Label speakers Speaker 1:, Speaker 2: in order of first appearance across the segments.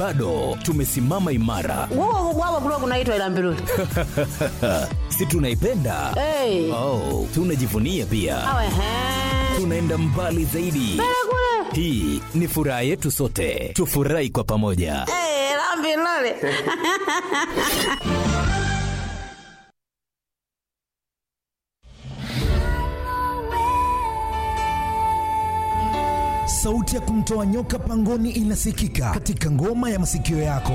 Speaker 1: bado tumesimama imara
Speaker 2: Wao wao kulikuwa kunaitwa ila mbiruli.
Speaker 1: si tunaipenda
Speaker 2: Eh.
Speaker 1: oh, tunajivunia pia
Speaker 2: Awe he.
Speaker 1: tunaenda mbali zaidi hii ni furaha yetu sote tufurahi kwa pamoja
Speaker 2: Eh, la mbiruli.
Speaker 3: sauti ya kumtoa nyoka pangoni inasikika katika ngoma ya masikio yako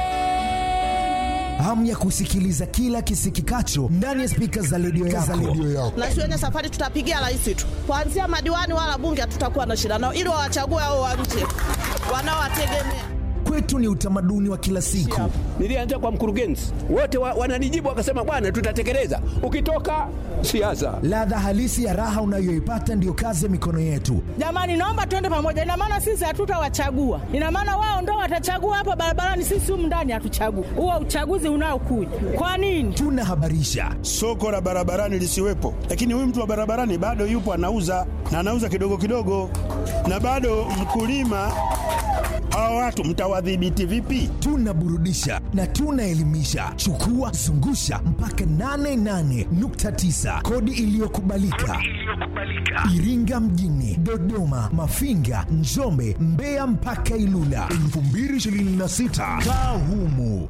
Speaker 3: hamu ya kusikiliza kila kisikikacho ndani ya spika za redio yako.
Speaker 4: na shuleni safari tutapigia rais tu, kuanzia madiwani wala bunge hatutakuwa na shida nao, ili wawachague hao wa nje wanaowategemea.
Speaker 3: Kwetu ni utamaduni wa kila siku.
Speaker 5: Nilianza kwa mkurugenzi, wote wa, wananijibu wakasema, bwana, tutatekeleza. Ukitoka siasa,
Speaker 3: Ladha halisi ya raha unayoipata ndiyo kazi ya mikono yetu.
Speaker 4: Jamani, naomba tuende pamoja. Ina maana sisi hatutawachagua, ina maana wao ndo watachagua hapa barabarani, sisi humu ndani hatuchagui. Huo uchaguzi unaokuja kwa nini?
Speaker 3: Tunahabarisha,
Speaker 6: soko la barabarani lisiwepo, lakini huyu mtu wa barabarani bado yupo anauza na anauza kidogo kidogo, na bado mkulima. Hawa watu mtawadhibiti vipi?
Speaker 3: tunaburudisha na tunaelimisha. Chukua zungusha mpaka 88.9 kodi iliyokubalika Iringa mjini, Dodoma, Mafinga, Njombe, Mbeya mpaka Ilula 2026 kaa humu.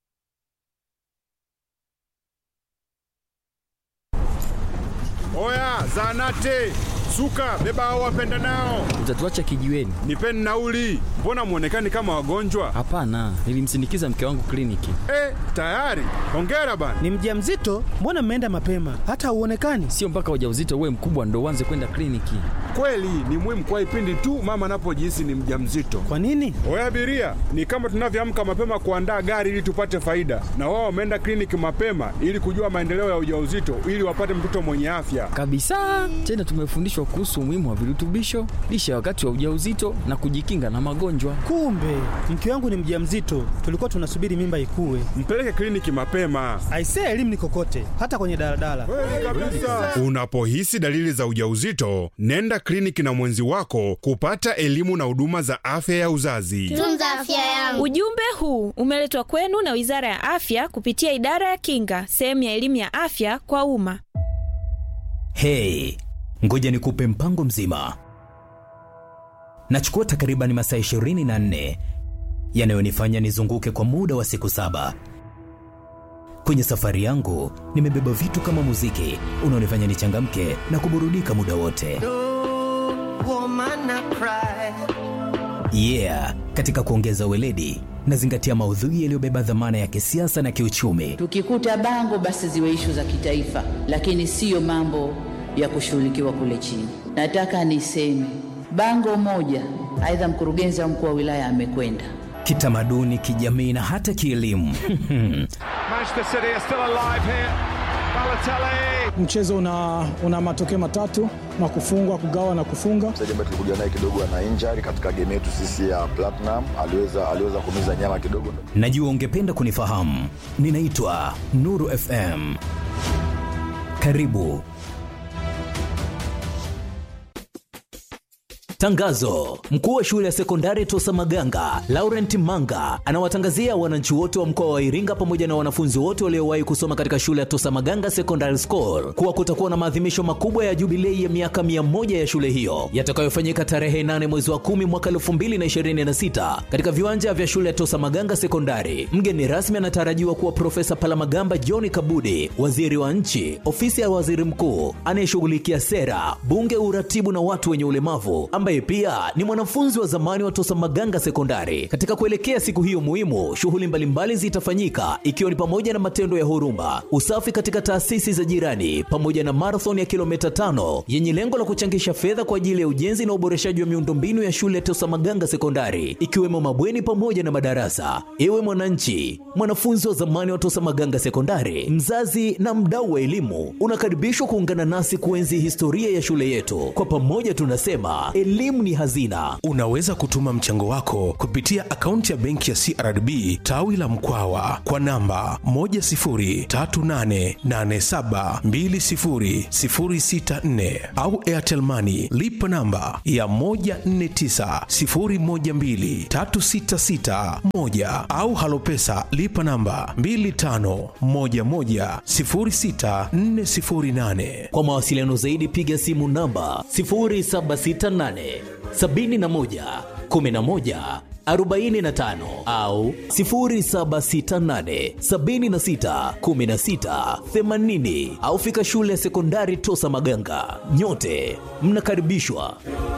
Speaker 7: Oya, zanate suka, beba hao wapenda nao,
Speaker 8: Utatuacha kijiweni?
Speaker 7: nipeni nauli. Mbona mwonekani kama wagonjwa?
Speaker 8: Hapana, nilimsindikiza mke wangu kliniki.
Speaker 7: Eh, tayari. Hongera bana.
Speaker 9: Ni mjamzito? Mbona mmeenda mapema? Hata hauonekani.
Speaker 8: Sio mpaka ujauzito uwe mkubwa ndo uanze kwenda kliniki.
Speaker 7: Kweli ni muhimu kwa ipindi tu mama anapojihisi ni mjamzito.
Speaker 9: Kwa nini?
Speaker 7: Oya abiria, ni kama tunavyoamka mapema kuandaa gari ili tupate faida, na wao wameenda kliniki mapema ili kujua maendeleo ya ujauzito ili wapate mtoto mwenye afya.
Speaker 8: Kabisa. Tena tumefundishwa kuhusu umuhimu wa virutubisho, lishe ya wakati wa ujauzito na kujikinga na magonjwa.
Speaker 9: Kumbe mke wangu ni mjamzito, tulikuwa tunasubiri mimba ikue.
Speaker 7: Mpeleke kliniki mapema.
Speaker 9: Aisee, elimu ni kokote, hata kwenye daladala.
Speaker 7: Unapohisi dalili za ujauzito, nenda kliniki na mwenzi wako kupata elimu na huduma za afya ya uzazi.
Speaker 10: Tunza afya yangu.
Speaker 11: Ujumbe huu umeletwa kwenu na Wizara ya Afya kupitia Idara ya Kinga, sehemu ya elimu ya afya kwa umma.
Speaker 1: hei ngoja nikupe mpango mzima nachukua takriban masaa 24 yanayonifanya nizunguke kwa muda wa siku saba kwenye safari yangu nimebeba vitu kama muziki unaonifanya nichangamke na kuburudika muda wote yeah katika kuongeza weledi nazingatia maudhui yaliyobeba dhamana ya kisiasa na kiuchumi
Speaker 2: Tukikuta bango basi ziwe ishu za kitaifa, lakini siyo mambo ya kushughulikiwa kule chini. Nataka niseme bango moja, aidha mkurugenzi au mkuu wa wilaya amekwenda
Speaker 1: kitamaduni kijamii na hata kielimu
Speaker 5: Manchester City are still alive here. Balotelli.
Speaker 9: Mchezo una, una matokeo matatu na kufungwa, kugawa na kufunga.
Speaker 12: mchezaji ambaye tulikuja naye kidogo ana injury katika game yetu sisi ya Platinum, aliweza aliweza kumiza nyama kidogo.
Speaker 1: najua ungependa kunifahamu ninaitwa nuru fm karibu Tangazo: mkuu wa shule ya sekondari Tosa Maganga Laurent Manga anawatangazia wananchi wote wa mkoa wa Iringa pamoja na wanafunzi wote waliowahi kusoma katika shule ya Tosa Maganga Secondary School kuwa kutakuwa na maadhimisho makubwa ya jubilei ya miaka 100 ya shule hiyo yatakayofanyika tarehe 8 mwezi wa 10 mwaka 2026 katika viwanja vya shule ya Tosa Maganga Sekondari. Mgeni rasmi anatarajiwa kuwa Profesa Palamagamba John Kabudi, waziri wa nchi, ofisi ya waziri mkuu anayeshughulikia sera, bunge, uratibu na watu wenye ulemavu ambaye pia ni mwanafunzi wa zamani wa Tosa Maganga Sekondari. Katika kuelekea siku hiyo muhimu, shughuli mbalimbali zitafanyika ikiwa ni pamoja na matendo ya huruma, usafi katika taasisi za jirani, pamoja na marathon ya kilomita tano yenye lengo la kuchangisha fedha kwa ajili ya ujenzi na uboreshaji wa miundombinu ya shule ya Tosa Maganga Sekondari, ikiwemo mabweni pamoja na madarasa. Ewe mwananchi, mwanafunzi wa zamani wa Tosa Maganga Sekondari, mzazi na mdau wa elimu, unakaribishwa kuungana nasi kuenzi historia ya shule yetu. Kwa pamoja tunasema elimu elimu ni hazina.
Speaker 10: Unaweza kutuma mchango wako kupitia akaunti ya benki ya CRDB tawi la Mkwawa kwa namba 10388720064 au Airtel Money lipa namba ya 1490123661 au Halopesa lipa namba 25110648.
Speaker 1: Kwa mawasiliano zaidi piga simu namba 0768 71 11 45 au 0768 76 16 80 au fika shule ya sekondari Tosa Maganga. Nyote mnakaribishwa.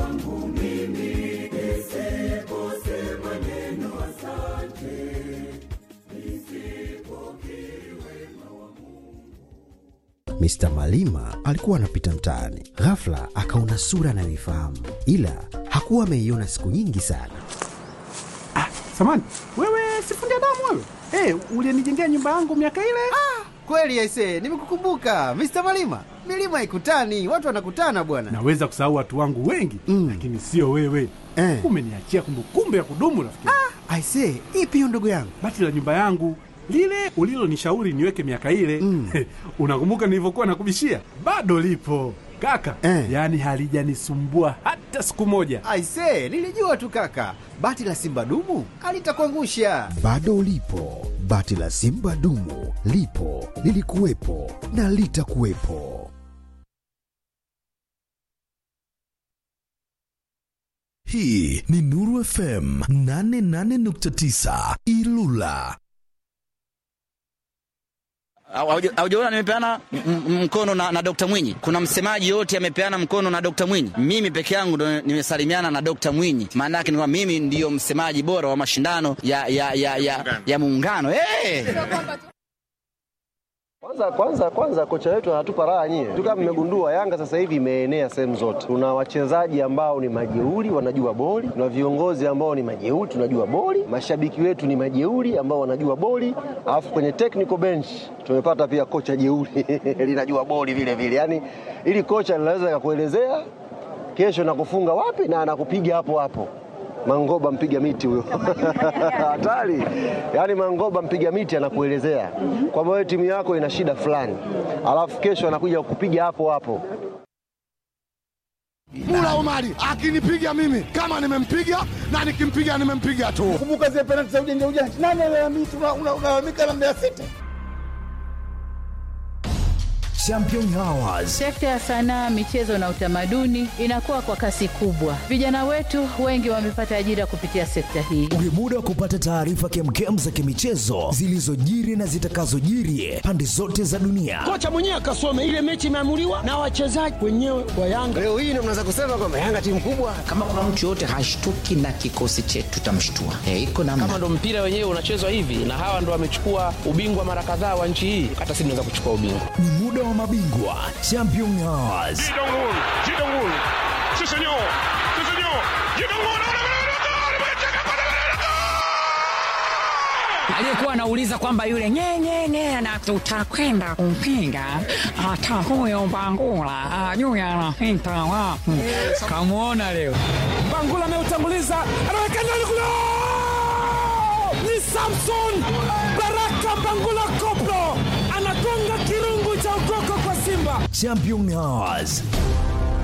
Speaker 13: Mr. Malima alikuwa anapita mtaani, ghafla akaona sura anayoifahamu, ila hakuwa ameiona siku nyingi sana.
Speaker 14: Samani, wewe sifundi damu wewe? Hey, ulienijengea nyumba yangu miaka ile?
Speaker 15: Ah, kweli aise, nimekukumbuka Mr. Malima. Milima ikutani, watu wanakutana bwana.
Speaker 14: Naweza kusahau watu wangu wengi mm, lakini sio wewe eh. Umeniachia kumbukumbu ya kudumu rafiki.
Speaker 15: Ah, aise, ipi hiyo ndugu yangu?
Speaker 14: Bati la nyumba yangu lile ulilonishauri niweke miaka ile mm. Unakumbuka nilivyokuwa nakubishia? Bado lipo kaka eh. Yaani halijanisumbua hata siku moja.
Speaker 15: Aise, nilijua tu kaka, bati la simba dumu alitakuangusha.
Speaker 13: Bado lipo bati la simba dumu, lipo lilikuwepo na litakuwepo.
Speaker 3: Hii ni Nuru FM 88.9 Ilula.
Speaker 16: Haujaona nimepeana mkono na, na Dr. Mwinyi. Kuna msemaji yote amepeana mkono na Dr. Mwinyi. Mimi peke yangu ndo nimesalimiana na Dr. Mwinyi. Maana yake ni kwamba mimi ndiyo msemaji bora wa mashindano ya ya ya ya, ya muungano. Hey!
Speaker 17: Kwanza kwanza kwanza kocha wetu anatupa raha nyie. Tu kama mmegundua Yanga sasa hivi imeenea sehemu zote. Tuna wachezaji ambao ni majeuri wanajua boli, tuna viongozi ambao ni majeuri tunajua boli, mashabiki wetu ni majeuri ambao wanajua boli, alafu kwenye technical bench tumepata pia kocha jeuri linajua boli vile vile. Yaani ili kocha linaweza kukuelezea kesho nakufunga wapi na anakupiga hapo hapo. Mangoba mpiga miti huyo hatari. Yaani Mangoba mpiga miti anakuelezea kwamba wewe timu yako ina shida fulani, alafu kesho anakuja kukupiga hapo hapo.
Speaker 18: Mula Omari akinipiga mimi kama nimempiga na nikimpiga nimempiga tu.
Speaker 19: Kumbuka zile penalti za ujanja ujanja, nani alalamika? Unalalamika na Mbeya City.
Speaker 3: Champion Hours.
Speaker 2: Sekta ya sanaa, michezo na utamaduni inakuwa kwa kasi kubwa. Vijana wetu wengi wamepata ajira kupitia sekta hii.
Speaker 3: Ni muda wa kupata taarifa kemkem za kimichezo zilizojiri na zitakazojiri pande zote za dunia.
Speaker 20: Kocha mwenyewe akasome ile mechi imeamuliwa na wachezaji wenyewe wa Yanga.
Speaker 17: Leo hii ndio mnaweza kusema kwamba Yanga timu kubwa.
Speaker 21: Kama kuna mtu yoyote hashtuki na kikosi chetu, tutamshtua. E, iko namna.
Speaker 22: Kama ndo mpira wenyewe unachezwa hivi na hawa ndo wamechukua ubingwa mara kadhaa wa nchi hii, hata sisi tunaweza kuchukua ubingwa.
Speaker 3: Ni muda wa mabingwa Champion Hours.
Speaker 23: aliyekuwa anauliza kwamba yule nyenyenye na tutakwenda kumpinga hata huyo Mbangula ajui anapita wapi. Kamwona leo
Speaker 14: Mbangula ameutanguliza, anaweka ndani kule, ni Samson Baraka Mbangula koplo anagonga kirungu cha ukoko kwa Simba.
Speaker 3: Champion Hours.